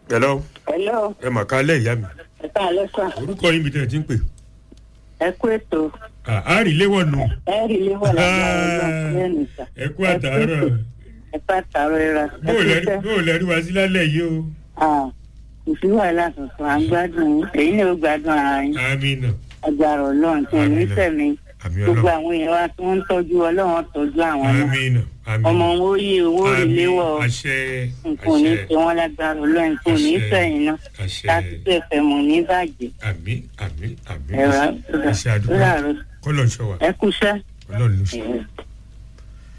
hello hello ẹ mà ká lẹ́ ìyá mi ẹ káàlẹ́ sà orúkọ yín bí tẹ̀ ẹ ti ń pè ẹ kú ètò Ah, á rí léwọ̀ nù ẹ rí ilé wà lágbára ọlọ́run lẹ́nu sà ẹ kú àtàárọ̀ ẹ kú àtàárọ̀ ẹ ra ẹ bóò kú lẹ́rí sẹ́ bóò lẹ́rí wá sí lálẹ́ yìí o kò sí wàhálà tuntun à ń gbádùn yín èyí ni ó gbádùn ara yín amina agbára ọlọ́run tí ẹ̀mí Àmín. tẹ̀mí àmì gbogbo ọlọ́run àwọn èèyàn wa tí wọ́n ń tọ́jú ọlọ́run tọ́jú àwọn náà amina amina ọmọ wọn ó yí owó rí Àmín. léwọ̀ àṣẹ nǹkan ò ní àṣẹ ṣe wọ́n lágbára ọlọ́run kò ní Àṣẹ. sẹ́yìn náà àṣẹ láti tó ẹ̀fẹ̀ mọ̀ ní bàjẹ́ àmì àmì àmì ẹ̀rọ àṣẹ àdúgbò rà kọlọ̀ ń ṣọ wa ẹ kú sẹ́ ọlọ́run ló ṣe. ẹ̀